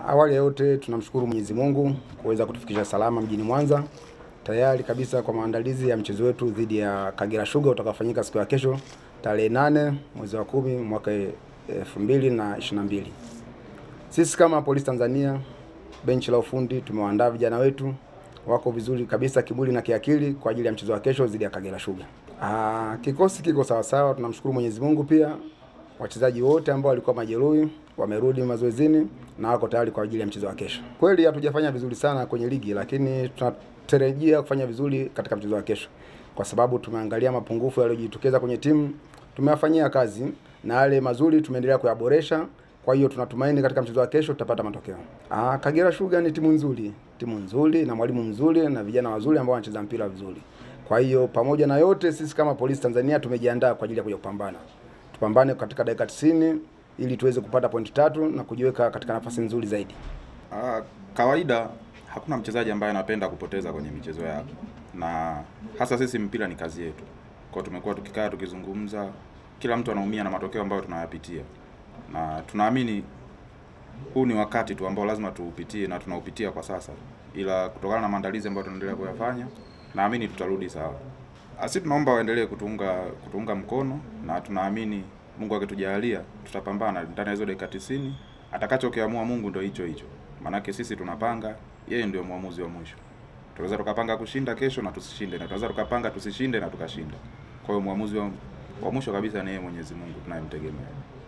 awali ya yote tunamshukuru Mwenyezi Mungu kuweza kutufikisha salama mjini Mwanza, tayari kabisa kwa maandalizi ya mchezo wetu dhidi ya Kagera Sugar utakaofanyika siku ya kesho tarehe nane mwezi wa kumi mwaka elfu mbili na ishirini na mbili. Sisi kama Polisi Tanzania benchi la ufundi tumewaandaa vijana wetu wako vizuri kabisa kimwili na kiakili kwa ajili ya mchezo wa kesho dhidi ya Kagera Sugar. Ah, kikosi kiko sawa sawa, tunamshukuru Mwenyezi Mungu pia wachezaji wote ambao walikuwa majeruhi wamerudi mazoezini na wako tayari kwa ajili ya mchezo wa kesho. Kweli hatujafanya vizuri sana kwenye ligi, lakini tunatarajia kufanya vizuri katika mchezo wa kesho, kwa sababu tumeangalia mapungufu yaliyojitokeza kwenye timu, tumeyafanyia kazi na yale mazuri tumeendelea kuyaboresha. Kwa hiyo tunatumaini katika mchezo wa kesho tutapata matokeo. Ah, Kagera Sugar ni timu nzuri, timu nzuri na mwalimu mzuri na vijana wazuri ambao wanacheza mpira vizuri. Kwa hiyo pamoja na yote, sisi kama Polisi Tanzania tumejiandaa kwa ajili ya kuja kupambana tupambane katika dakika 90 ili tuweze kupata pointi tatu na kujiweka katika nafasi nzuri zaidi. Ah, kawaida hakuna mchezaji ambaye anapenda kupoteza kwenye michezo yake, na hasa sisi mpira ni kazi yetu. Kwa tumekuwa tukikaa tukizungumza, kila mtu anaumia na matokeo ambayo tunayapitia, na tunaamini huu ni wakati tu ambao lazima tuupitie na tunaupitia kwa sasa, ila kutokana na maandalizi ambayo tunaendelea kuyafanya, naamini tutarudi sawa. Asi tunaomba waendelee kutuunga kutuunga mkono na tunaamini Mungu akitujalia tutapambana ndani ya hizo dakika 90. Atakachokiamua Mungu ndio hicho hicho, maanake sisi tunapanga, yeye ndio mwamuzi wa mwisho. Tunaweza tukapanga kushinda kesho na tusishinde, na tunaweza tukapanga tusishinde na tukashinda. Kwa hiyo mwamuzi wa, wa mwisho kabisa ni yeye Mwenyezi Mungu tunayemtegemea.